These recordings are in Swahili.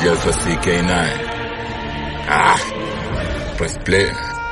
soldiers for CK9. Ah, press play.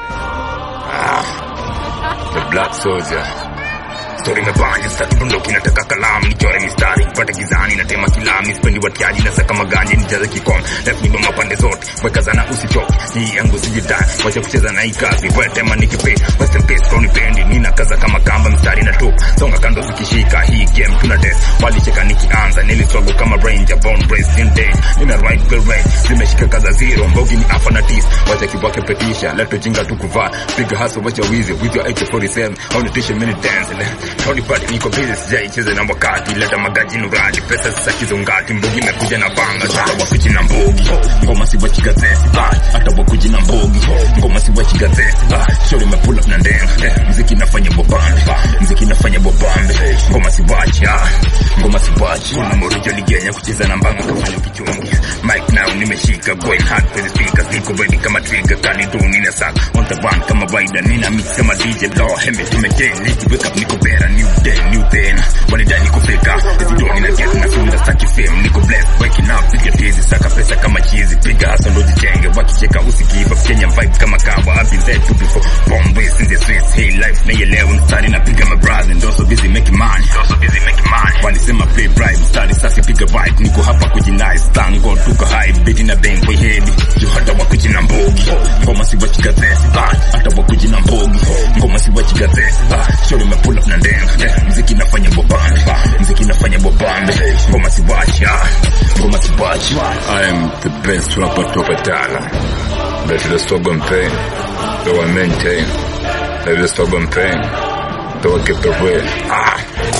Ah, the black soldier. Story imebanja sitaki bunduki nataka kalamu nichore mistari pate gizani natema kilami spendi watiaji na saka maganje nijaze kikom life nibe mapande zote weka zana usichoke hii yangu sijidai wacha kucheza na hii kazi wetema nikipe west in peace kwa nipendi nina kaza kama kamba mstari na tup songa kando zikishika hii game tuna test walicheka nikianza niliswago kama ranger born raised in day nina right bill rate zimeshika kaza zero mbogi ni afa na tis wacha kibwake petisha leto jinga tu kuvaa piga hustle wacha wizi with your AK47 au nitishe mini dance Tony Party niko busy sijaicheza na wakati leta magaji nuradi pesa sasa kizongati mbugi imekuja na banga sasa wakuji na mbogi ngoma si wachi gazeti ah, hata wakuji na mbogi ngoma si wachi gazeti ah, shori me pull up na ndenga eh, mziki nafanya bobambe mziki nafanya bobambe ngoma si wachi ah, ngoma si wachi kuna morijo ligenya kucheza na mbanga kafanya kichungi mic now nimeshika going hard for the speakers niko ready kama trigger kali tu nina sack on the run kama rider nina mix kama DJ law heme tumejeng niki wake up niko better new day new pain wanidai niko fika hizi doni na get na feel staki fame niko blessed waking up piga tizi saka pesa kama chizi piga hasa ndo jitenge wakicheka usikiva Kenya vibe kama kawa I've been there too before born raised in the streets hey life na yelewa mstari na piga my brother ndo so busy making money ndo so busy making money walisema play bright mstari sasa piga vibe niko hapa kujinai thank God tuko high beat na bang kwa head jo hata wakujina mbogi ngoma si wachika zesi hata wakujina mbogi ngoma si wachika zesi shori me pull up na ndenga yeah. mziki nafanya bobambe mziki nafanya bobambe ngoma si wacha ngoma si wacha I am the best rapper toka Tala. Let the struggle and pain, though I maintain. Let the struggle and pain, though I keep the real. Ah,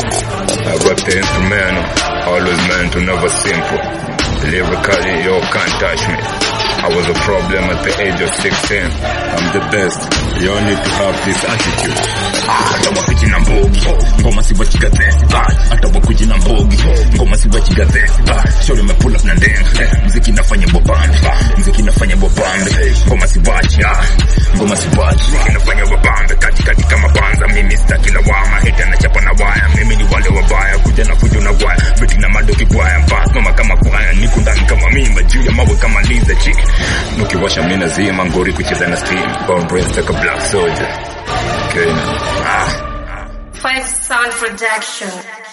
I rap the instrumental, always meant to never simple. Lyrically, you can't touch me. I was a problem at the age of 16. I'm the best. You all need to have this attitude. hata wakuji na mbogi ngoma si wachi gazeti hata wakuji na mbogi ngoma si wachi gazeti shori me pull up na ndenga eh, mziki nafanya bobambe mziki nafanya bobambe ngoma si wachi ah, ngoma si wachi mziki nafanya bobambe katikati kama banza mimi sitaki lawama hita na chapa na waya mimi ni wale wabaya kuja na fujo na gwaya beti na madoki kwaya mbas mama kama kwaya niko ndani kama mimba juu ya mawe kama liza chi Nukiwasha mina zima ngori kucheza na steam. Born raised like a black soldier. Okay, now. ah Five Sound Production.